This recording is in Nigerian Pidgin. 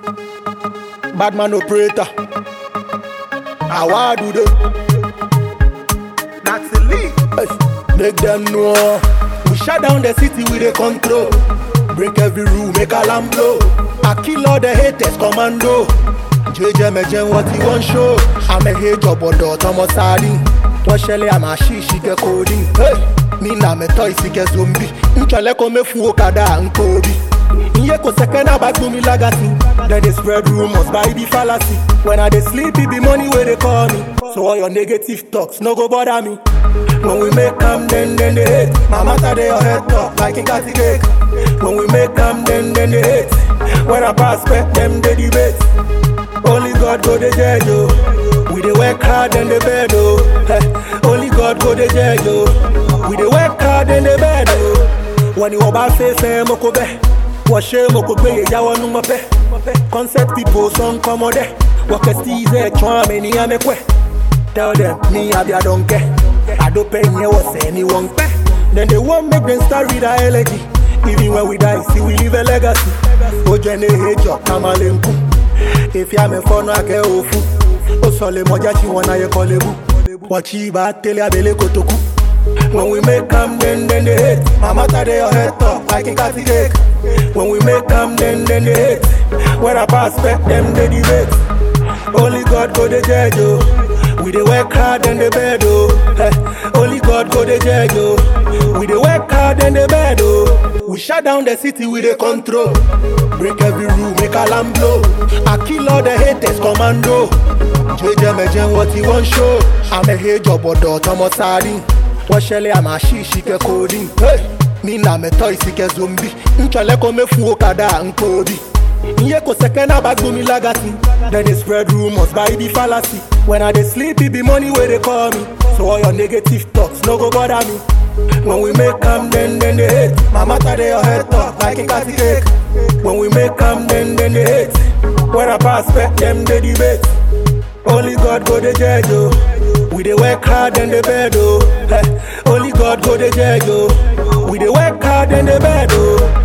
Bad man operator. How do they? That's the league. Hey, make them know. We shut down the city with a control. Break every rule, make alarm blow. I kill all the haters, commando. JJ Mejen, what he want show. I'm a hate job on the Thomas Sardin. What shall I'm a she, she get coding. Hey, me na me toy, she get zombie. Nchale kome fu okada and Kobe. Iye ko second about to me legacy. Then they spread rumors by the fallacy. When I dey sleep, it be money where they call me. So all your negative talks no go bother me. When we make them, then then they hate. My matter they your head top like in catty cake. When we make them, then then they hate. When I pass back, them they debate. Only God go the judge yo. We dey work hard in the bed oh. Eh, Only God go the judge yo. We dey work hard in the bed oh. When you about face eh, mo ko bẹ. Wọ́ṣẹ́ mo kò gbé ìyàwó nu mọ́ fẹ́. Concept people sọ ń kọ́ mọ́dẹ́. Wọ́kẹ́ sí ìzẹ́ ẹ̀tún àmì ní àmẹ́kwẹ́. Tell them me I be a donkey. I don't pay me what's anyone pay. Then they won't make them start with a elegy. Even when we die, see we leave a legacy. Ojene hejo kamalenku. If ya me for no ake ofu. O sole moja chi wana ye kolebu. Wachi ba tele abele kotoku. When we make them, then then they hate. My matter they your head top like in catty cake. When we make them, then then they hate. When I pass back them they debate. Only God go the judge oh. We dey work hard in the bed oh. Eh, Only God go the judge oh. We dey work hard in the bed oh. We shut down the city with a control. Break every rule, make alarm blow. I kill all the haters, commando. JJ Mejen, what he want show. I'm a hate job or Thomas Sardin. What shall I'm a she, she get coding. Hey, me na me toy, she get zombie. Nchale kome fu okada and Kobe. Iye ko second about me legacy. Then they spread rumors by the fallacy. When I dey sleep, it be money where they call me. So all your negative talks no go bother me. When we make them, then then they hate. My matter they your head top like in catty cake. When we make them, then then they hate. When I pass back, them they debate. Only God go the judge oh. We dey work hard in the bed oh. Eh, Only God go the judge oh. We dey work hard in the bed oh.